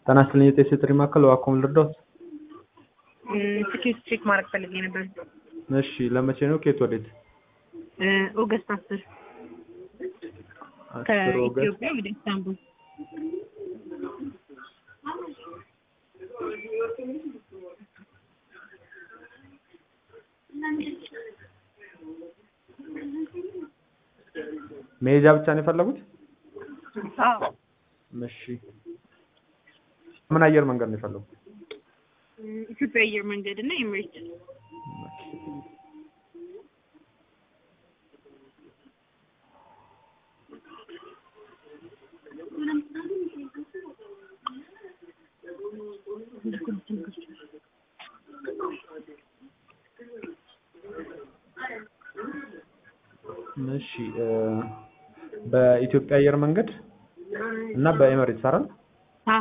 ጤና ይስጥልኝ የጤና ጥሪ ማዕከል እባክዎን ልርዳዎት? ትኬት ቼክ ማድረግ ፈልጌ ነበር። እሺ ለመቼ ነው? ከየት ወዴት? ኦገስት አስር አስር ኦገስት ከኢትዮጵያ ወደ ኢስታንቡል። መሄጃ ብቻ ነው የፈለጉት? አዎ እሺ ምን አየር መንገድ ነው የፈለጉት? ኢትዮጵያ አየር መንገድ እና ኤምሬት እሺ እ በኢትዮጵያ አየር መንገድ እና በኤምሬትስ አይደል? አ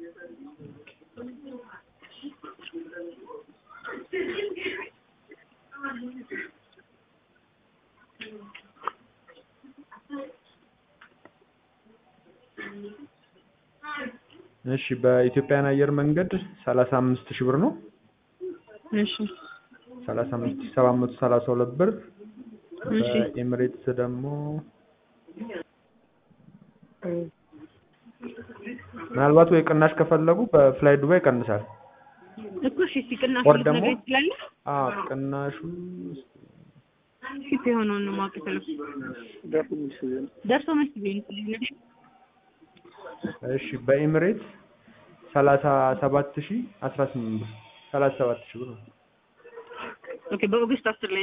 እሺ በኢትዮጵያን አየር መንገድ ሰላሳ አምስት ሺህ ብር ነው። እሺ ሰላሳ አምስት ሺህ ሰባት መቶ ሰላሳ ሁለት ብር እሺ በኤምሬትስ ደግሞ ምናልባት ወይ ቅናሽ ከፈለጉ በፍላይ ዱባይ ይቀንሳል። እኮ እሺ እስኪ ቅናሽ ወር ደግሞ ልትነግረኝ ትችላለህ? አዎ ቅናሹ ሺፕ የሆነውን ነው ማወቅ የፈለኩት። ደርሶ መልስ ቢሆን ይችላል። እሺ በኤምሬትስ ሰላሳ ሰባት ሺህ አስራ ስምንት ብር ሰላሳ ሰባት ሺህ ብር ነው። ኦኬ በኦገስት አስር ላይ